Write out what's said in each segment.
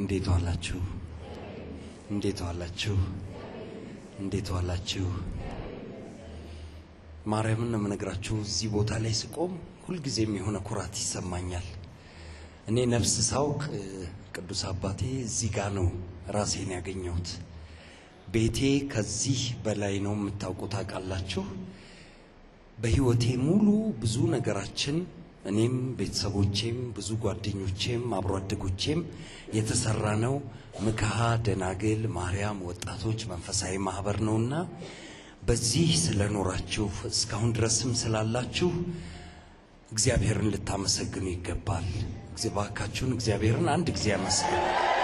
እንዴት ዋላችሁ? እንዴት ዋላችሁ? እንዴት ዋላችሁ? ማርያምን ነው የምነግራችሁ። እዚህ ቦታ ላይ ስቆም ሁልጊዜም የሆነ ኩራት ይሰማኛል። እኔ ነፍስ ሳውቅ ቅዱስ አባቴ እዚህ ጋ ነው ራሴን ያገኘሁት። ቤቴ ከዚህ በላይ ነው የምታውቁ ታውቃላችሁ። በህይወቴ ሙሉ ብዙ ነገራችን እኔም ቤተሰቦቼም ብዙ ጓደኞቼም አብሮ አደጎቼም የተሰራ ነው ምክሃ ደናግል ማርያም ወጣቶች መንፈሳዊ ማህበር ነውና በዚህ ስለኖራችሁ እስካሁን ድረስም ስላላችሁ እግዚአብሔርን ልታመሰግኑ ይገባል። እባካችሁን እግዚአብሔርን አንድ ጊዜ አመስግኑ።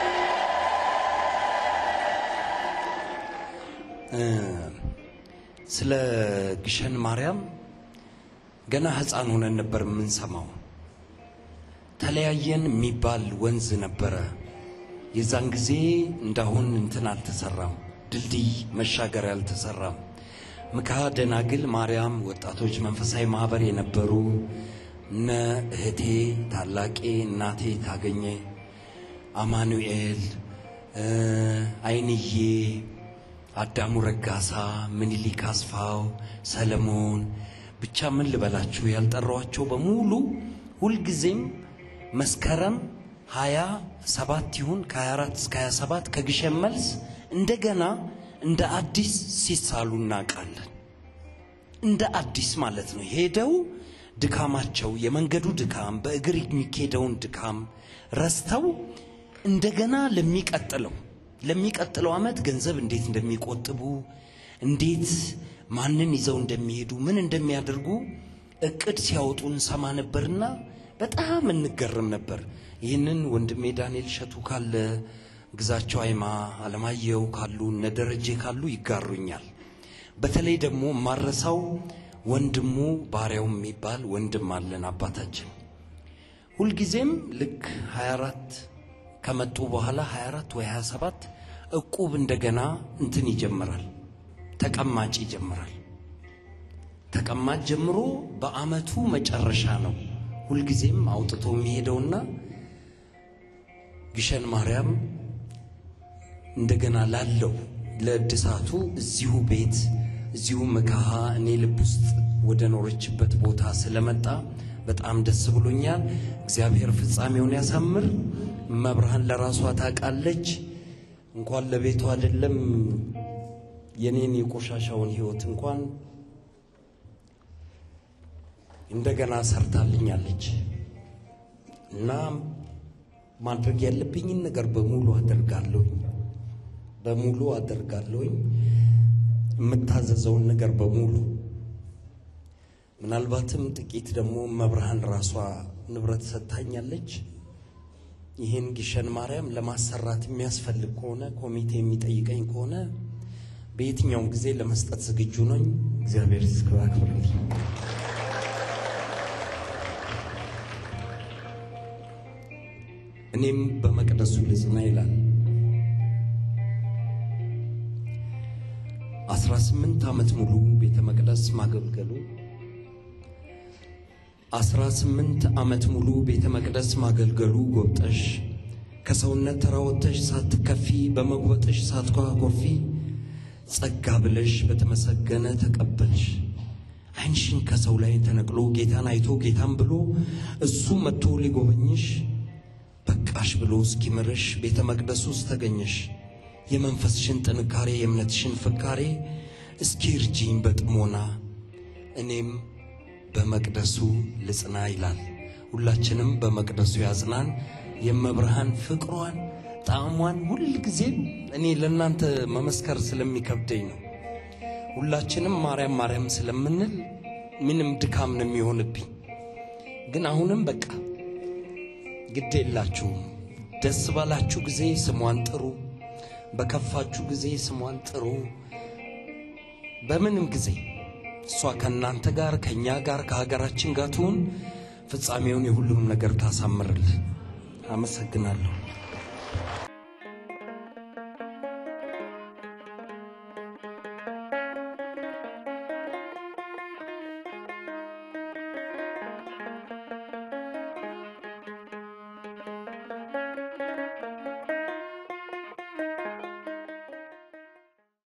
ስለ ግሸን ማርያም ገና ሕፃን ሆነን ነበር የምንሰማው። ተለያየን የሚባል ወንዝ ነበረ። የዛን ጊዜ እንዳሁን እንትን አልተሰራም፣ ድልድይ መሻገሪያ አልተሰራም። ምክሃ ደናግል ማርያም ወጣቶች መንፈሳዊ ማህበር የነበሩ እነ እህቴ ታላቄ እናቴ ታገኘ አማኑኤል፣ አይንዬ፣ አዳሙ ረጋሳ፣ ምኒልክ አስፋው፣ ሰለሞን ብቻ ምን ልበላችሁ ያልጠራዋቸው በሙሉ ሁልጊዜም መስከረም ሀያ ሰባት ይሁን ከሀያ አራት እስከ ሀያ ሰባት ከግሸን መልስ እንደገና እንደ አዲስ ሲሳሉ እናውቃለን። እንደ አዲስ ማለት ነው። ሄደው ድካማቸው የመንገዱ ድካም በእግር የሚኬደውን ድካም ረስተው እንደገና ለሚቀጥለው ለሚቀጥለው ዓመት ገንዘብ እንዴት እንደሚቆጥቡ እንዴት ማንን ይዘው እንደሚሄዱ ምን እንደሚያደርጉ እቅድ ሲያወጡ እንሰማ ነበርና በጣም እንገርም ነበር። ይህንን ወንድሜ ዳንኤል እሸቱ ካለ ግዛቸው አይማ አለማየሁ ካሉ እነ ደረጀ ካሉ ይጋሩኛል። በተለይ ደግሞ ማረሳው ወንድሙ ባሪያው የሚባል ወንድም አለን አባታችን። ሁልጊዜም ልክ 24 ከመጡ በኋላ 24 ወይ 27 እቁብ እንደገና እንትን ይጀምራል፣ ተቀማጭ ይጀምራል። ተቀማጭ ጀምሮ በአመቱ መጨረሻ ነው ሁልጊዜም አውጥቶ የሚሄደውና ግሸን ማርያም እንደገና ላለው ለእድሳቱ እዚሁ ቤት እዚሁ ምክሃ እኔ ልብ ውስጥ ወደ ኖረችበት ቦታ ስለመጣ በጣም ደስ ብሎኛል። እግዚአብሔር ፍጻሜውን ያሳምር። መብርሃን ለራሷ ታውቃለች። እንኳን ለቤቱ አይደለም የኔን የቆሻሻውን ህይወት እንኳን እንደገና ሰርታልኛለች እና ማድረግ ያለብኝን ነገር በሙሉ አደርጋለሁኝ በሙሉ አደርጋለሁኝ የምታዘዘውን ነገር በሙሉ ምናልባትም ጥቂት ደግሞ መብርሃን ራሷ ንብረት ሰጥታኛለች። ይህን ግሸን ማርያም ለማሰራት የሚያስፈልግ ከሆነ ኮሚቴ የሚጠይቀኝ ከሆነ በየትኛውም ጊዜ ለመስጠት ዝግጁ ነኝ። እግዚአብሔር ይስክባክብርልኝ። እኔም በመቅደሱ ልጽና ይላል። አስራ ስምንት ዓመት ሙሉ ቤተ መቅደስ ማገልገሉ አስራ ስምንት ዓመት ሙሉ ቤተ መቅደስ ማገልገሉ ጎብጠሽ ከሰውነት ተራወተሽ ሳትከፊ በመጉበጥሽ ሳትኮራኮፊ ጸጋ ብለሽ በተመሰገነ ተቀበልሽ። ዓይንሽን ከሰው ላይ ተነቅሎ ጌታን አይቶ ጌታን ብሎ እሱ መጥቶ ሊጎበኝሽ በቃሽ ብሎ እስኪምርሽ ቤተ መቅደስ ውስጥ ተገኘሽ። የመንፈስሽን ጥንካሬ የእምነትሽን ፍካሬ እስኪ እርጂኝ በጥሞና እኔም በመቅደሱ ልጽና ይላል። ሁላችንም በመቅደሱ ያጽናን። የመብርሃን ፍቅሯን ጣዕሟን ሁል ጊዜም እኔ ለእናንተ መመስከር ስለሚከብደኝ ነው። ሁላችንም ማርያም ማርያም ስለምንል ምንም ድካም ነው የሚሆንብኝ። ግን አሁንም በቃ ግድ የላችሁም። ደስ ባላችሁ ጊዜ ስሟን ጥሩ፣ በከፋችሁ ጊዜ ስሟን ጥሩ። በምንም ጊዜ እሷ ከእናንተ ጋር ከእኛ ጋር ከሀገራችን ጋር ትሁን። ፍጻሜውን የሁሉም ነገር ታሳምርልን። አመሰግናለሁ።